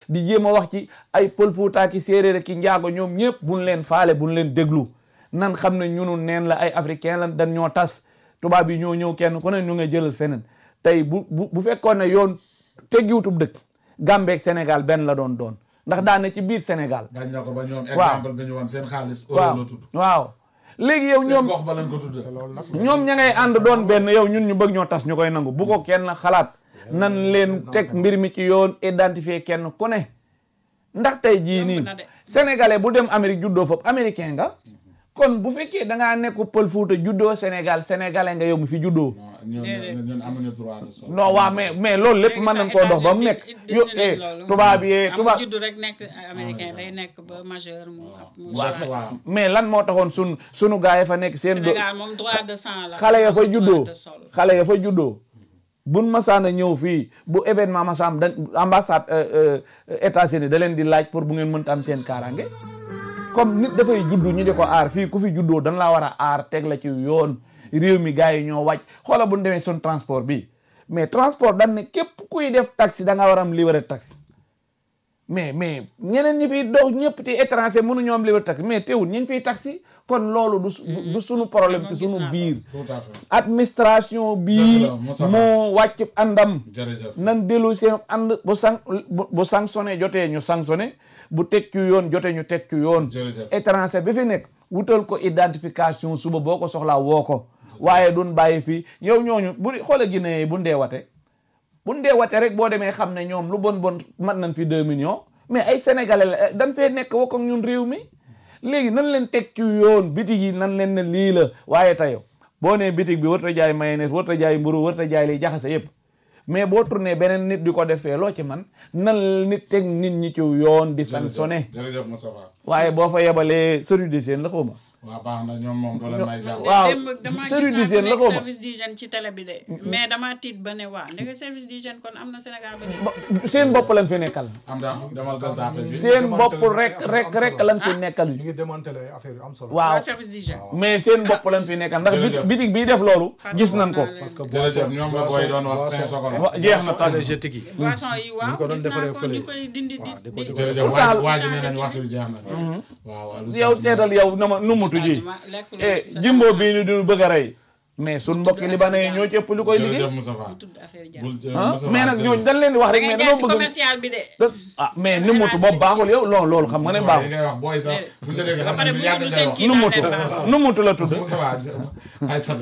di jéem a wax ci ay pël Fuuta ki séeréer ki njaago ñoom ñëpp buñ leen faale buñ leen déglu nan xam ne ñunu neen la ay africain lan dañ ñoo tas tubaab yi ñoo ñëw kenn ku ne ñu nga jëlal feneen tey bu bu bu fekkoon ne yoon teggiwutub dëkk Gambie ak Sénégal benn la doon doon ndax daane ci biir Sénégal bañ na ko ba ñoom Waaw. exemple bi ñu woon seen xaalis waaw euro la tudd waaw léegi yow seen ñoom gox ba lañ ko tudd loolu nag ñoom ña ngay ànd doon benn yow ñun ñu bëgg ñoo tas ñu koy nangu bu ko kenn xalaat nan leen teg mbir mi ci yoon identifier kenn ku ne ndax tey jii nii na de. sénégalais bu dem Amérique juddoo foofu américain nga kon bu fekkee da ngaa nekk pël Fuuta juddoo Sénégal sénégalais nga yow mi fi juddoo ñun Déedéet. ñun amuñu droit de sol non waa mais mais loolu lépp léegi mën sax nañ koo dox ba mu nekk États-Unis yo dindi eh nañ loolu. tubaab yee amul tubaab juddu rek nekk américain day nekk ba majeur mu mu waaw changé. waaw mais lan moo taxoon sun sunu gaay yi fa nekk seen do Sénégal moom droit de sang la xale ya fa amul juddoo droit de sol. xale ya fa juddoo buñ masaana ñëw fii bu événement masaam da ambassade États-Unis da leen di laaj pour bu ngeen mënta am seen kaaraange comme nit dafay juddu ñu di ko aar fii ku fi juddoo dañ laa war a aar teg la ci yoon réew mi gars yi ñoo wàcc xoola bu ñu demee sun transport bi mais transport dañ ne képp kuy def taxi da nga war a am livret taxi mais mais ñeneen ñi fiy dox ñëpp te étranger mënuñoo am livret taxi mais teewul ñu ngi fiy taxi kon loolu du su- du sunu problème ci gis sunu naa ko. biir tout à fait administration bii Dëgg la, Moussa Fall. moo wàcc àndam jërëjëf nan dellu seen ànd bu san bu bu sanctionné jotee ñu sanctionné bu teg ci yoon jotee ñu teg ci yoon Jërëjëf. étranger bi fi nekk wutal ko identification suba boo ko soxlaa woo ko waaye duñ bàyyi fii yow ñooñu bu xoola Guinée yi bu ndee wate bu ndee wate rek boo demee xam ne ñoom lu bon bon mat nañ fi deux millions mais ay sénégalais la dañ fee nekk wokk ak ñun réew mi léegi nan leen teg ci yoon bitig yi nan leen ne lii la waaye tayo boo nee bitig bi warta jaay mayonnaise warta jaay mburu warta jaay liy jaxase yépp mais boo tourné beneen nit di ko defee loo ci man nan la nit teg nit ñi ci yoon di sanctionné jërëjëf Moustapha waaye boo fa yebalee service d'hygiène la xaw ma waaw baax na ñoom moom doo leen may jàmm waaw démb damaa gis service naa d'hygiène ku la nekk xaw ma service d'hygiène ci télé bi de mais dama tiit ba ne waa ndeke service d'hygiène kon am na Sénégal ba de Ba- seen bopp lañ fi nekkal am da demal gën tàppe bi seen bopp rek rek rek lañ fi nekkal ñu ngi démantelé affaire yu am solo waaw waa service d'hygiène mais seen bopp lañ fi nekkal ndax Jërëjëf. bitig bii def loolu gis nañ ko parce que jërëjëf ñoom la booy doon wax cinq secondes wa- jeex na boisson tànn énergétique yi boisson yi waaw ko doon gis naa defaree ko fële. ñu koy dindi di waaw, di ko di di- jërëjëf Pourtant- waa waa ji nee nañ waxtu bi jeex na waaw waaw lu yow seetal yow na ma nu mutu ji changement lekk lu eh ci sa jimbo bii ñu dinu bëgg a rey mais sun mbokki libanais yi ñoo ci ëpp lu koy liggéey jërëjëf Moustapha tudd affaire jàmm bul ah Moustapha mais nag jërëjëf. ñooñu dañ leen di wax da rek ngay mais jaay si dañoo bëgg commercial bi de ah mais ni mutu boobu baaxul yow loolu loolu xam nga ne Moustapha yi baaxul ngay wax booy sax buñ la déggee ba xam pare ne bu bu yàgg ñu ngay seen wax kii nu daal mutu ne baax nu mutu la tudd Moustapha ay sata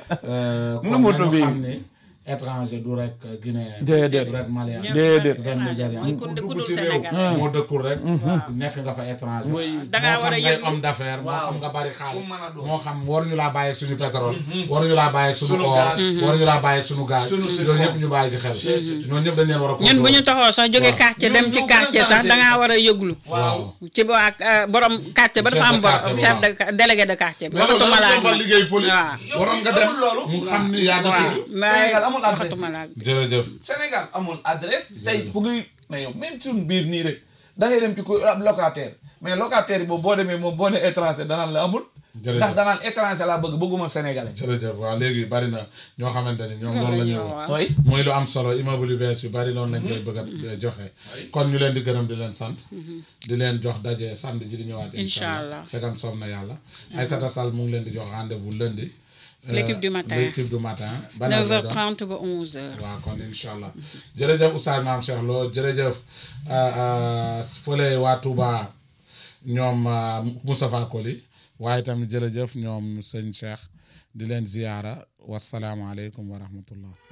Nu kon mutu nañu bi. xam ni étranger du rek guinéen Déedéet. du rek malien Déedéet. du rek nigérien mooy ku ku dugg dul ci réew Sénégal moo dëkkul rek nekk nga fa étranger da ngaa war a moo xam ngay yëg homme d'affaires moo Waaw. xam nga bari xaalis Ku mën a doon. moo xam waruñu laa bàyyi ak suñu pétrole waruñu laa bàyyi ak suñu Suñu or gaz. waruñu laa bàyyi ak suñu gaz Suñu yooyu zircon. yëpp ñu bàyyi ci xel ñooñu ñëpp dañ leen war a ñun bu ñu contrôler. taxoo sax jóge Waaw. quartier dem ci Ñoo- ñoo gën a quartier sax danger. da ngaa war a yëglu waaw ci ba ak borom quartier ba Chef dafa de am borom quartier, chef waaw. de délégué de quartier bi loolu waxatuma la laa yombal liggéey police waaw. waroon nga dem amul loolu. mu xam ni yaa dëkk fi mais Sénégal amul adresse. waxatuma laa jërëjëf Sénégal amul adresse tey fu ngay mais yow même suñu biir nii rek da ngay dem ci ko ab locataire mais locataire yi boobu boo demee moom boo ne étranger danaan la amul Jërëjëf. ndax danaan étranger laa bëgg bëgguma sénégalais jërëjëf waaw léegi bari na ñoo xamante ni ñoom loolu la ñuy wax waaw. oui mooy lu am solo immeuble yu bees yu bari loolu lañ koy bëgg a joxe kon ñu leen di gërëm di leen sant di leen jox daje samedi ji di ñëwaat Incha allah. segam soob na yàlla Aïssata Sall mu ngi leen di jox rendez-vous lundi Euh, L'équipe du matin. l'équipe du matin ban heure lay doon? 9h30 ba 11h. waaw kon incha allah jërëjëf Oustaz Mame Cheikh Lo jërëjëf euh, euh, fële waa Touba ñoom euh, Moustapha Koli waaye tamit jërëjëf ñoom sëñ Cheikh di leen ziyaara wasalaamualeykum wa rahmatullah